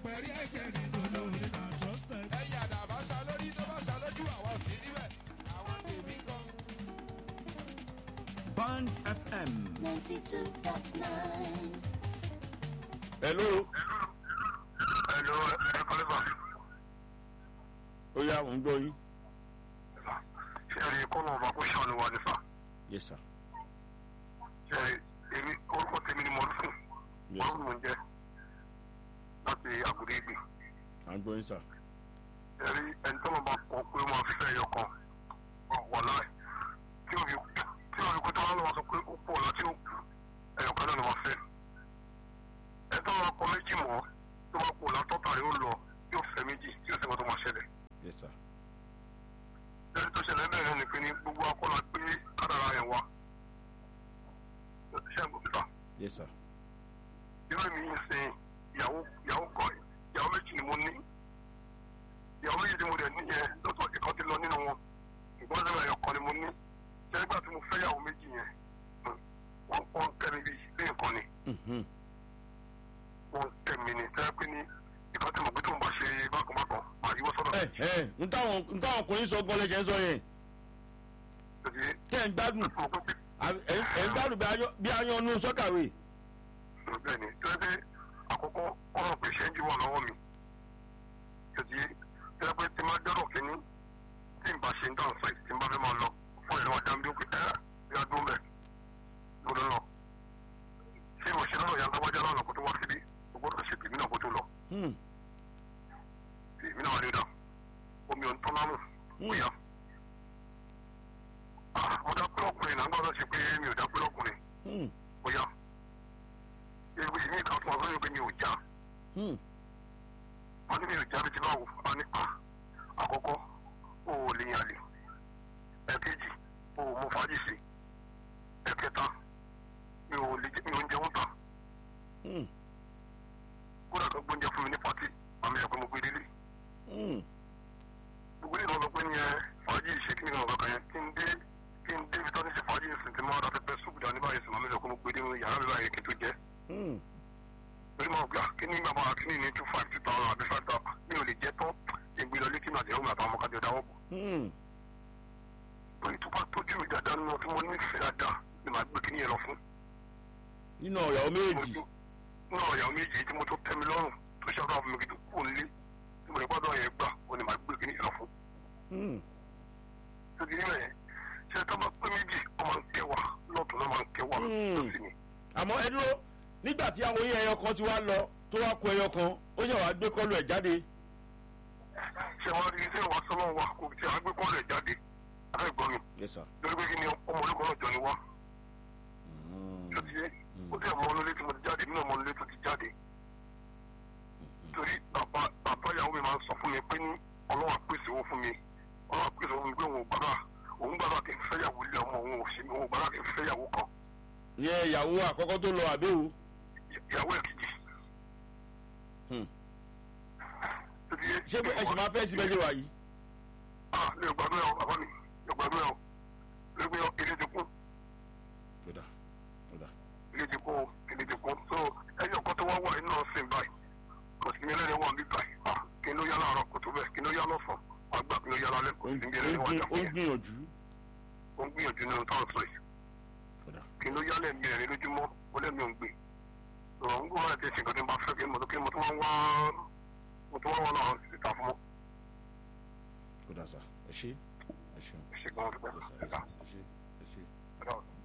pẹ̀rí ẹ̀kẹ́ nínú lórí náà trusted. ẹ̀yà àdàbà ṣá lórí tó bá ṣá lójú àwọn ò sí níbẹ̀ àwọn tèmi kan. Band FM. 92.9. hello Hello, ẹ kọ́lé bá. ó yá òun gbọ́ yín. Ṣé ẹ rí kọ́nà ọba kó ṣàánú wa nífà? yes sir Ṣé ẹ rí èmi orúkọ tèmi ni mo ń fún? yes Wọ́n sir mú un jẹ́ láti àgùdé ìgbì. à ń gbọ́ yín sir. Ṣé ẹ rí ẹni tó bá kọ pé ó máa fẹ́ ẹyọ kan wọ̀ láì. Tí o fi tí o fi kó tó wá lọ́wọ́ sọ pé ó pọ̀ lọ tí ó kù ẹyọ kan náà ni wọ́n fẹ́. Ẹ tó bá kọ méjì mọ́ tó bá pọ̀ látọ́ta yóò lọ yóò fẹ́ méjì tí ó sì mọ́ tó máa ṣẹlẹ̀. yes sir ẹni tó ṣẹlẹ̀ bẹ́ẹ̀ ni pé ní gbogbo akọ́la gbé kádàrá yẹn wá. ṣé ẹ̀ bùkítà yes sir irú mi yìí sìn ìyàwó ìyàwó kan ìyàwó méjì ni mo ní ìyàwó méjì tí mo dẹ̀ níyẹn lọ́tọ̀ ìkan ti lọ nínú wọn ìgbọ́n sẹ́wọ̀n ẹ̀yọ̀ kan ni mo ní ṣé nígbà tí mo fẹ́ ìyàwó méjì yẹn wọ́n wọ́n kẹ́ mi bí ilé nǹkan ni Mhm. wọ́n kẹ́ mi ni tẹ́ pé ní ìkan tí mo gbé tó ń bá ṣe bákanbákan màá yíwọ́ sọ́dọ̀ ẹ ẹ n táwọn n táwọn ọkùnrin sọ gan lẹ́jẹ̀ ń sọ yẹn mi tẹ́ ẹ̀ ń gbádùn mo gbé pé àbí ẹ̀ ń- ẹ̀ ń gbádùn bí ayọ́- bí ayannu sọ́kàwé. bẹ́ẹ̀ ni tó yẹ pé àkọ́kọ́ ọ̀rọ̀ pé ṣẹ́ńjì wà lọ́wọ́ mi tòtí tó yẹ pé tí máa dọ́rọ̀ kínní tí n bá ṣe ń dán sọ tí n bá fẹ́ máa lọ fún ìlú àjà mi ó pé ẹ́ bí a dún bẹ́ẹ̀ lọ́dọ̀ lọ ṣé ìwọ ṣe lọ́rọ̀ yàtọ̀ wájà lọ́nà kó tó wá síbí o gbọ́dọ̀ ṣe tèmi náà kó tó lọ Hmm. tèmi náà rí dà omi ò ń tọ́ lámù Hmm. bóyá mo dá pé ọkùnrin náà gbọ́dọ̀ ṣe pé mi ò dá pé ọkùnrin Hmm. bóyá ewu ìmí ìka fún ọgbọ́n yóò pé mi ò já Hmm. wọ́n ní mi ò jáde tí báwo a ní pa àkọ́kọ́ o ò lè yàn lè ẹ̀kejì o ò mú fàájì sí ẹ̀kẹta mi ò lè jẹ mi ò ń jẹun ta Hmm. kódà tó gbóúnjẹ fún mi ní pàtì àmì ẹ̀kọ́ mo gbé délé Hmm. gbogbo ìlú ọ̀sán pé ní ẹ fàájì ṣe kí ni ọ̀gá kan yẹn kí n dé kí n dé ibi tó ní ṣe fàájì ìsìn tí máa ra pẹpẹ súpù dání báyìí sì màmí ẹ̀kọ́ mo gbé dé yàrá mi báyìí kí n tó jẹ Hmm. lórí máa gbà kí ní bàbá kí ní ní two five two thousand àbí five thousand mi ò lè jẹ tán ìgbé lọ létí màdìyàwó mi àtàwọn ọmọkadì ọ̀dáwọ̀ bọ̀ Hmm. lórí tó bá tójú mi dáadáa nínú tí mo nífẹ̀ẹ́ dáadáa ni màá gbé kíní yẹn lọ fún. nínú ọ̀yàwó méjì. nínú ọ̀yàwó méjì tí mo tó tẹ́ mi lọ́rùn tó ṣàkóso fún mi kí tó kú nílé tí mo lè gbọ́dọ̀ yẹn gbà ó ní màá gbé kíní yẹn lọ fún. Hmm. tó ti nílẹ̀ yẹn ṣé tó bá pé méjì ó máa ń kẹwàá lọ́tún náà máa ń kẹwàá Hmm. lọ́sìn ni. àmọ́ ẹ dúró nígbà tí àwọn oyin ẹyọ kan ti wá lọ tó wá kó ẹyọ kan ó yẹ wàá gbé kọlu ẹ̀ jáde. ṣé wàá rí iṣẹ́ ìwà sọ́nà wa kò tí a gbé kọ́lẹ̀ jáde àtẹ̀gbọ́n mi yes sir. lórí pé kí ni ọmọ olóko náà jọ ni wá Hmm. tó ti yé ó tẹ̀ mọ́ ọ́nulé tí mo ti jáde nínú ọmọ ọ́nulé tó ti jáde torí bàbá bàbá ìyàwó mi máa ń sọ fún mi pé ní ọlọ́wà pèsè owó fún mi ọlọ́wà pèsè owó fún mi pé òun ò gbàgbà òun gbàgbà kí n fẹ́yàwó ilé ọmọ òun ò sí mi òun ò gbàgbà kí n fẹ́yàwó kan yẹ ìyàwó àkọ́kọ́ tó lọ àbẹ́wò. ìyàwó ẹ̀ kejì. Hmm. tó ti yé ṣé ẹ sì máa fẹ́ síbẹ̀ ṣe wà yìí. ah mi ò gbàgbé ọ bàbá mi mi ò gbàgbé ọ lórí pé ilé ti kún kódà kódà. ilé ti kún ilé ti kún so ẹyọ kan tó wá wà nínú ọ̀sìn báyìí kò sí ní ẹlẹ́ni wà ní báyìí ah kí ló yá láàárọ̀ kò tó bẹ́ẹ̀ kí ló yá lọ́sàn-án àgbà kí ló yá lálẹ́ kò ó sí ń ní ẹlẹ́ni wà gbìn- jà ó ń gbìyànjú. ó ń gbìyànjú nínú táwọn sọ yìí kódà. kí ló yálẹ̀ mi ẹ̀rín lójúmọ́ ó lẹ́mi ò ń gbé ọ̀rọ̀ ń gbọ́ láti ṣe nǹkan tí n bá fẹ́ kí mo tó kí mo tó wá wá mo tó wá wá náà síta fún mọ́ kódà sà ẹ ṣe ẹ ṣeun ṣe gan-an ẹ ṣe ẹ ṣe ẹ ṣe ẹ ṣe. dúpẹ́.